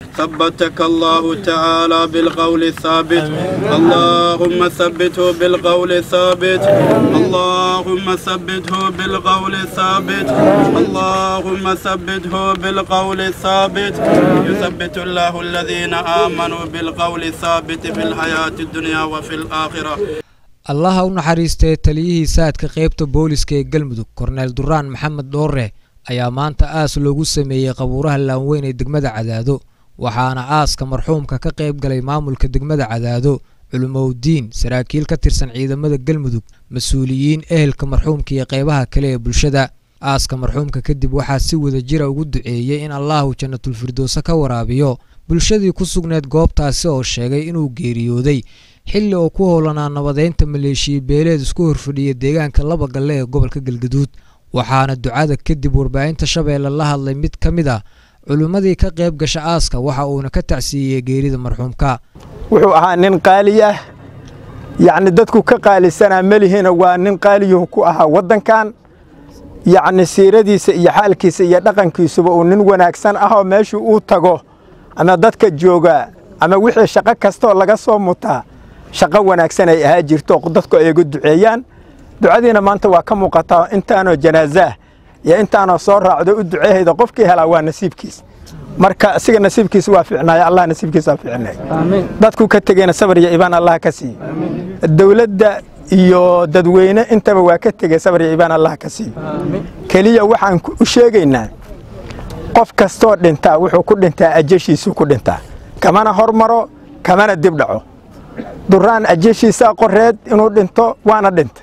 ثبتك الله تعالى بالقول الثابت اللهم ثبته بالقول الثابت اللهم ثبته بالقول الثابت اللهم ثبته بالقول الثابت يثبت الله الذين آمنوا بالقول الثابت في الحياة الدنيا وفي الآخرة allaha u naxariistee taliyihii saadka qaybta booliska ee galmudug korneel duraan maxamed dhoore ayaa maanta aas loogu sameeyey qabuuraha laanweyn ee degmada cadaado waxaana aaska marxuumka ka qayb galay maamulka degmada cadaado culimowdiin saraakiil ka tirsan ciidamada galmudug mas-uuliyiin ehelka marxuumka iyo qaybaha kale ee bulshada aaska marxuumka kadib waxaa si wada jira ugu duceeyey in allahu jannatulfirdowse ka waraabiyo bulshadii ku sugneed goobtaasi oo sheegay inuu geeriyooday xilli oo ku howlanaa nabadeynta maleeshiya beeleed isku horfadhiya deegaanka laba galle ee gobolka galgaduud waxaana ducada kadib warbaahinta shabeelle la hadlay mid ka mid ah culimmadii ka qayb gasha aaska waxa uuna ka tacsiiyey geerida marxuumka wuxuu ahaa nin qaali ah yacni dadku ka qaalisanaa melihina waa nin qaaliyuhu ku ahaa waddankan yacni siiradiisa iyo xaalkiisa iyo dhaqankiisuba uu nin wanaagsan ah oo meeshuu uu tago ama dadka jooga ama wixii shaqo kastaoo laga soo mutaa shaqo wanaagsan ay ahaa jirto dadku ay uga duceeyaan ducadiina maanta waa ka muuqataa intaanoo janaasaah iyo intaanoo soo raacdo u duceehayda qofkii helaa waa nasiibkiis marka asiga nasiibkiisa waa ficnaaya allah nasiibkiisa waa ficnay dadku ka tegeyna sabar iyo ibaan allah ka siiyo dowladda iyo dadweyne intaba waa ka tegey sabar iyo ibaan allah ka siiyo keliya waxaan u sheegaynaa qof kastoo dhintaa wuxuu ku dhintaa ajashiisuu ku dhintaa kamana hormaro kamana dib dhaco duraan ajashiisaa qoreed inuu dhinto waana dhintay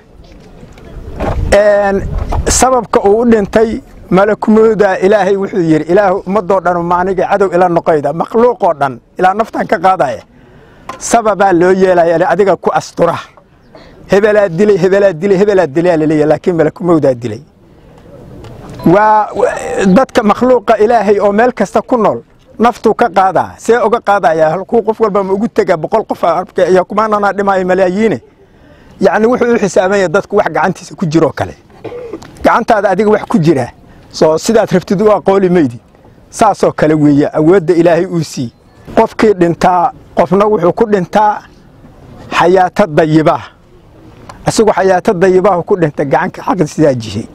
sababka uu u dhintay malakumooda ilaahay wuxuu yidhi ilaah ummadoo dhan maaniga cadow ila noqoyda makhluuqoo dhan ilaa naftan ka qaadaya sababaa loo yeelaya adiga ku astura hebelaa dilay hebelaa dilay hebelaa dilaa laleeyahy laakiin malakumowdaa dilay waa dadka makhluuqa ilaahay oo meel kasta ku nool naftuu ka qaadaa see uga qaadaya halkuu qof walba ma ugu tega boqol qof iyo kumaanana dhimaayo malaayiine yacni wuxuu u xisaabanya dadku wax gacantiisa ku jiroo kale gacantaada adiga wax ku jira soo sidaad rabtid u aqooli maydi saasoo kale weeye awoodda ilaahay uu sii qofkii dhintaa qofna wuxuu ku dhintaa xayaato dayibaa isagu xayaato dayibaahu ku dhinta gacanka xaqi sidaa jihay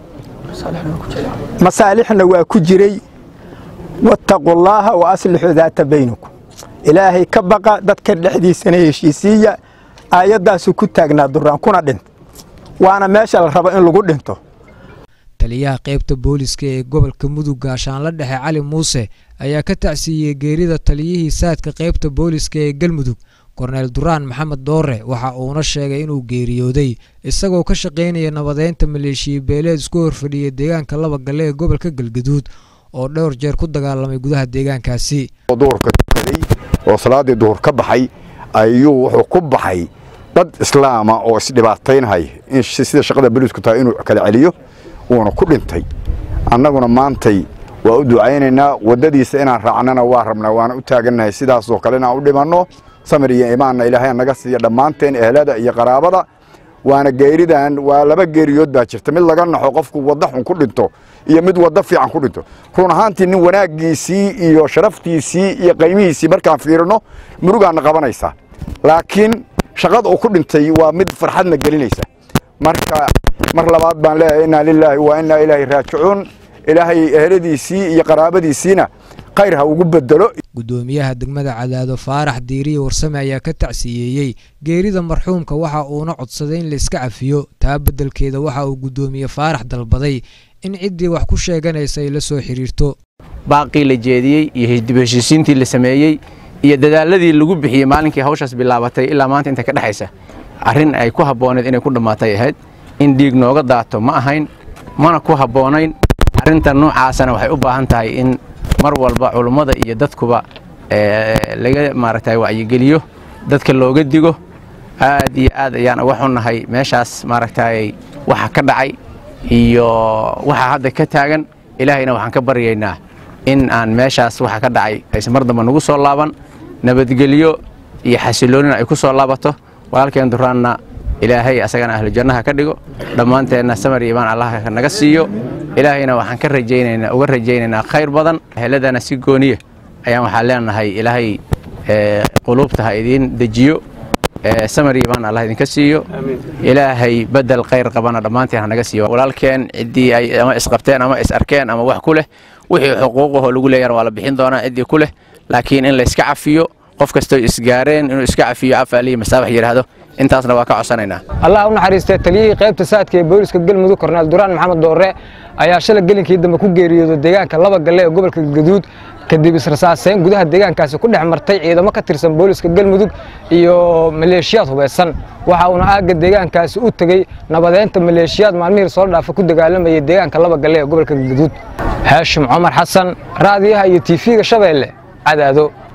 masaalixna waa ku jiray wattaquu llaaha wa aslixuu daata baynakum ilaahay ka baqa dadka dhexdiisana heshiisiiya aayaddaasu ku taagnaa duraan kuna dhinta waana meesha la rabo in lagu dhinto taliyaha qaybta booliska ee gobolka mudug gaashaanla dhexe cali muuse ayaa ka tacsiiyey geerida taliyihii saadka qaybta booliska ee galmudug korneel duraan maxamed doore waxa uuna sheegay inuu geeriyooday isagoo ka shaqaynaya nabadeynta maleeshiya beeleed isku horfadhiya deegaanka laba galle ee gobolka galgaduud oo dhowr jeer ku dagaalamay gudaha deegaankaasi duhurka tukaday oo salaaddii duhur ka baxay ayuu wuxuu ku baxay dad islaama oo isdhibaataynhay in sida shaqada boliisku tahay inuu kala celiyo wuuna ku dhintay annaguna maantay waa u ducaynaynaa waddadiisa inaan raacnana waa rabnaa waana u taagannahay sidaasoo kale inaan u dhimanno samir iyo imaanna ilaahay naga siiya dhammaanteen ehlada iyo qaraabada waana geeridan waa laba geeriyood baa jirta mid laga naxo qofku wadda xun ku dhinto iyo mid wadda fiican ku dhinto run ahaantii nin wanaaggiisii iyo sharaftiisii iyo qaymihiisii markaan fiirino murugaanna qabanaysaa laakiin shaqada uu ku dhintay waa mid farxadna gelinaysa marka mar labaad baan leeyahay innaa lilaahi wa innaa ilaahi raajicuun ilaahay eheladiisii iyo qaraabadiisiina khayr ha ugu bedelo gudoomiyaha degmada cadaado faarax diiriye warsame ayaa ka tacsiyeeyey geerida marxuumka waxa uuna codsaday in layska cafiyo taa beddelkeeda waxa uu guddoomiye faarax dalbaday in ciddii wax ku sheeganaysa ay la soo xidhiirto baaqii la jeediyey iyo dib heshiisiintii la sameeyey iyo dadaaladii lagu bixiyey maalinkii hawshaas bilaabatay ilaa maanta inta ka dhexaysa arrin ay ku habbooneed inay ku dhammaatay ahayd in dhiig nooga daato ma ahayn mana ku habboonayn arrintan noocaasana waxay u baahan tahay in mar walba culummada iyo dadkuba laga maaragtay wacyigeliyo dadka looga digo aad iyo aad ayaan uga xunnahay meeshaas maaragtay waxa ka dhacay iyo waxa hadda ka taagan ilaahayna waxaan ka baryaynaa in aan meeshaas waxa ka dhacay aysan mar damba nagu soo laaban nabadgelyo iyo xasiloonina ay ku soo laabato walaalkeen duraanna ilaahay asagana ahlu jannaha ka dhigo dhammaanteenna samar iyo imaan allah naga siiyo ilaahayna waxaan ka rajaynaynaa uga rajaynaynaa khayr badan heladana si gooniya ayaan waxaan leenahay ilaahay quluubta ha idiin dejiyo samari baan allah idinka siiyo ilaahay bedel khayr qabana dhammaanteen hanaga siiyo walaalkeen ciddii ay ama isqabteen ama is arkeen ama wax ku leh wixii xuquuqahoo lagu leeyana waa la bixin doonaa ciddii ku leh laakiin in layska cafiyo qof kastoo isgaareen inuu iska cafiyo afaaliyi masaabax yidhaahdo intaasna waa ka codsanaynaa allah u naxariistee taliyihii qaybta saadka ee booliska galmudug korneel duraan maxamed doorre ayaa shalay gelinkii dambe ku geeriyooday deegaanka laba galle ee gobolka galgaduud kadib israsaaseyn gudaha deegaankaasi ku dhex martay ciidamo ka tirsan booliska galmudug iyo maleeshiyaad hubaysan waxa uuna aagga deegaankaasi u tegey nabadeynta maleeshiyaad maalmihii soo dhaafa ku dagaalamayay deegaanka laba galle ee gobolka galgaduud haashim cumar xasan raadiyaha iyo tiifiga shabeelle cadaado